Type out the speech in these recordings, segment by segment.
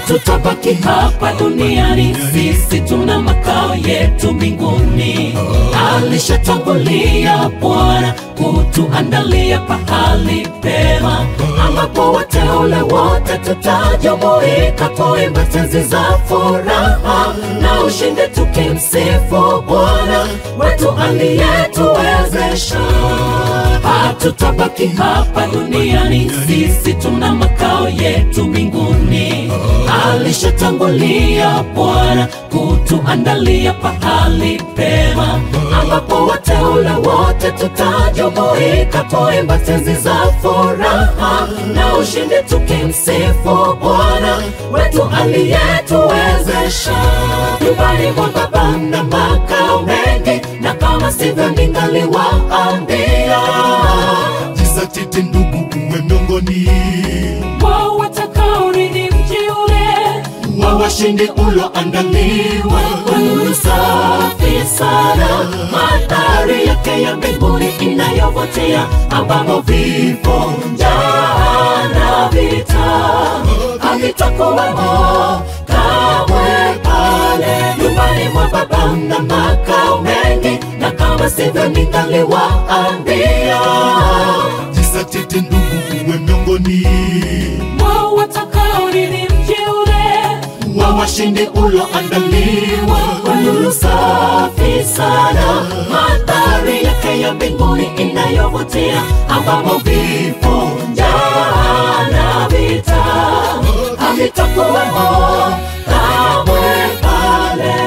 hatutabaki hapa duniani, sisi tuna makao yetu mbinguni. Alishatangulia Bwana kutuandalia pahali pema, ambapo wateule wote tutajumuika kuimba tenzi za furaha na ushindi, tukimsifu Bwana wetu aliyetuwezesha. Hatutabaki hapa duniani, sisi tuna makao yetu mbinguni. Alishatangulia Bwana kutuandalia pahali pema, ambapo wateule wote tutajumuika kuimba tenzi za furaha na ushindi, tukimsifu Bwana wetu aliyetuwezesha. Nyumbani mwa Baba na makao mengi, na kama sivyo ningaliwaambia Jizatiti ndugu, uwe miongoni wao watakaorithi mji ule wa washindi uloandaliwa kwa nuru safi sana, mandhari yake ya mbinguni inayovutia, ambamo vifo, njaa na vita havitakuwemo kamwe pale nyumbani mwa Baba na makao mengi, na kama sivyo ningaliwaambia Jizatiti ndugu, uwe miongoni wao watakaorithi mji ule wa washindi uloandaliwa kwa nuru safi sana, mandhari yake ya mbinguni inayovutia, ambamo vifo, njaa na vita havitakuwemo kamwe pale.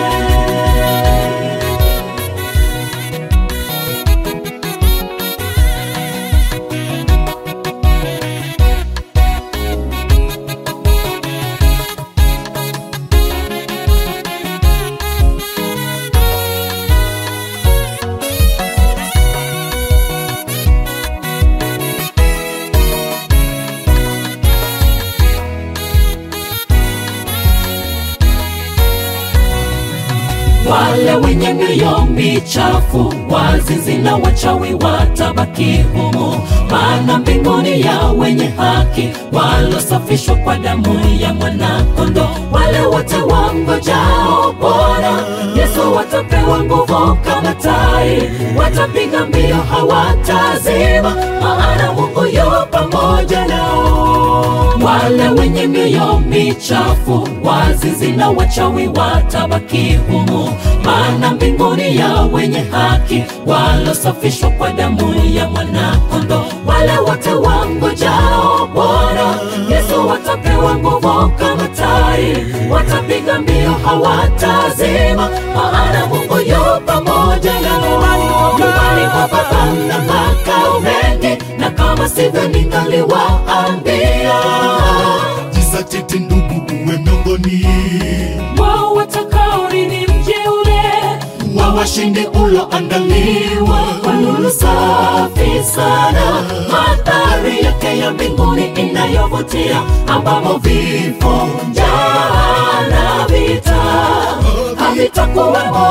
wale wenye mioyo michafu, wazinzi na wachawi watabaki humo, maana mbinguni ya wenye haki walosafishwa kwa damu ya mwanakondoo. Wale wote wangojao Bwana Yesu watapewa nguvu kama tai, watapiga mbio hawatazima, maana Mungu yu pamoja nao. Wale wenye mioyo michafu, wazinzi na wachawi watabaki humo, maana mbinguni ya wenye haki walosafishwa kwa damu ya mwanakondoo. Wale wote wangojao Bwana Yesu watapewa nguvu kama tai, watapiga mbio hawatazima, maana Mungu yu pamoja nao. Nyumbani mwa Baba na makao mengi, na kama sivyo ningaliwaambia Jizatiti ndugu, uwe miongoni wao watakaorithi mji ule wa washindi uloandaliwa kwa nuru safi sana, mandhari yake ya mbinguni inayovutia, ambamo vifo, njaa na vita havitakuwemo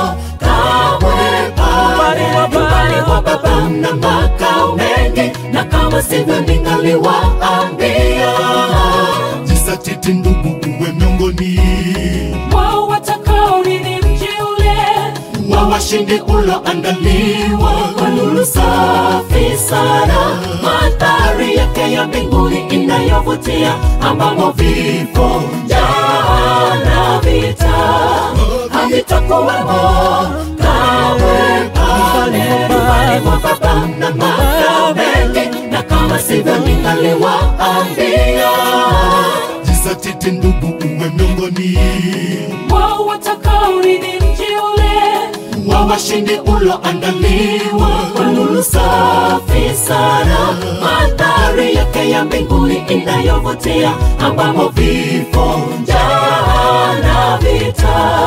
kamwe pale nyumbani mwa Baba na makao mengi, na kama sivyo ningaliwaambia Jizatiti ndugu, uwe miongoni wao watakaorithi mji ule wa washindi uloandaliwa kwa nuru safi sana, mandhari yake ya mbinguni inayovutia, ambamo vifo, njaa na vita havitakuwemo kamwe pale nyumbani mwa Baba na makao mengi, na kama sivyo ningaliwaambia Jizatiti ndugu, uwe miongoni wao watakaorithi mji ule wa washindi uloandaliwa kwa nuru safi sana, mandhari yake ya mbinguni inayovutia, ambamo vifo, njaa na vita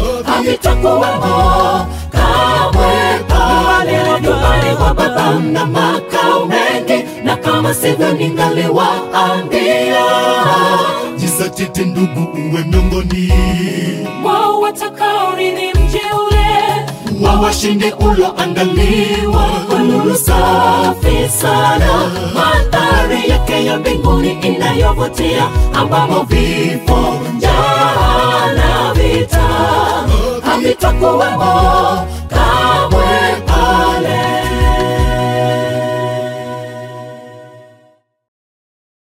havitakuwemo kamwe pale nyumbani mwa Baba na makao mengi, na kama sivyo ningaliwaambia Jizatiti ndugu, uwe miongoni wao watakaorithi mji ule wa washindi uloandaliwa kwa nuru safi sana, mandhari yake ya mbinguni inayovutia, ambamo vifo, utakuwemo